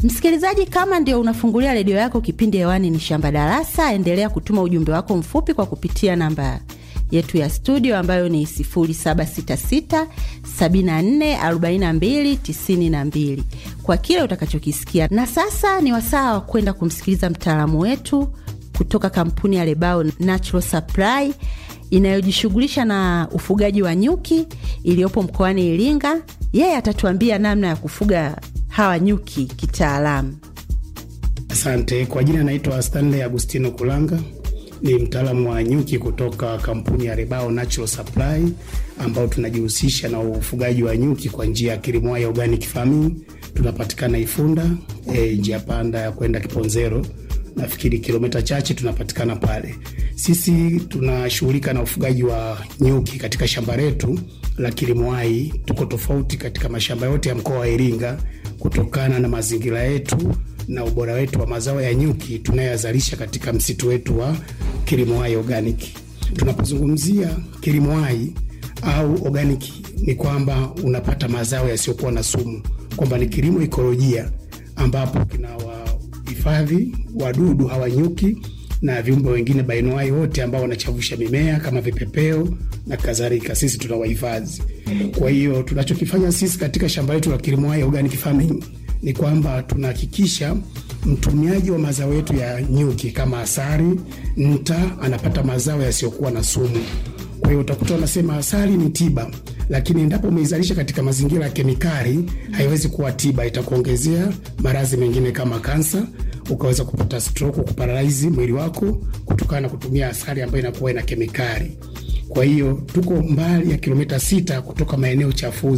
Msikilizaji, kama ndio unafungulia redio yako, kipindi hewani ni Shamba Darasa. Endelea kutuma ujumbe wako mfupi kwa kupitia namba yetu ya studio ambayo ni 0766 74 42 92 kwa kile utakachokisikia. Na sasa ni wasaa wa kwenda kumsikiliza mtaalamu wetu kutoka kampuni ya Lebao Natural Supply inayojishughulisha na ufugaji wa nyuki iliyopo mkoani Iringa. Yeye atatuambia namna ya kufuga hawa nyuki kitaalamu. Asante. Kwa jina naitwa Stanley Agustino Kulanga, ni mtaalamu wa nyuki kutoka kampuni ya Rebao Natural Supply ambao tunajihusisha na ufugaji wa nyuki kwa njia ya kilimo ya organic farming. Tunapatikana Ifunda, e, njia panda ya kwenda Kiponzero, nafikiri kilomita chache tunapatikana pale. Sisi tunashughulika na ufugaji wa nyuki katika shamba letu la kilimo hai. Tuko tofauti katika mashamba yote ya mkoa wa Iringa kutokana na mazingira yetu na ubora wetu wa mazao ya nyuki tunayoyazalisha katika msitu wetu wa kilimo hai organic. Tunapozungumzia kilimo hai au organic, ni kwamba unapata mazao yasiyokuwa na sumu, kwamba ni kilimo ikolojia ambapo kinawahifadhi wadudu hawa nyuki na viumbe wengine bainoai wote ambao wanachavusha mimea kama vipepeo na kadhalika, sisi tunawahifadhi. Kwa hiyo tunachokifanya sisi katika shamba letu la kilimo hai organic farming ni kwamba tunahakikisha mtumiaji wa mazao yetu ya nyuki kama asali, nta anapata mazao yasiyokuwa na sumu. Kwa hiyo utakuta wanasema asali ni tiba, lakini endapo umeizalisha katika mazingira ya kemikali haiwezi kuwa tiba, itakuongezea maradhi mengine kama kansa, ukaweza kupata stroke, kuparalaizi mwili wako kutokana na kutumia asali ambayo inakuwa ina kemikali. Kwa hiyo tuko mbali ya kilomita sita kutoka maeneo chafuzi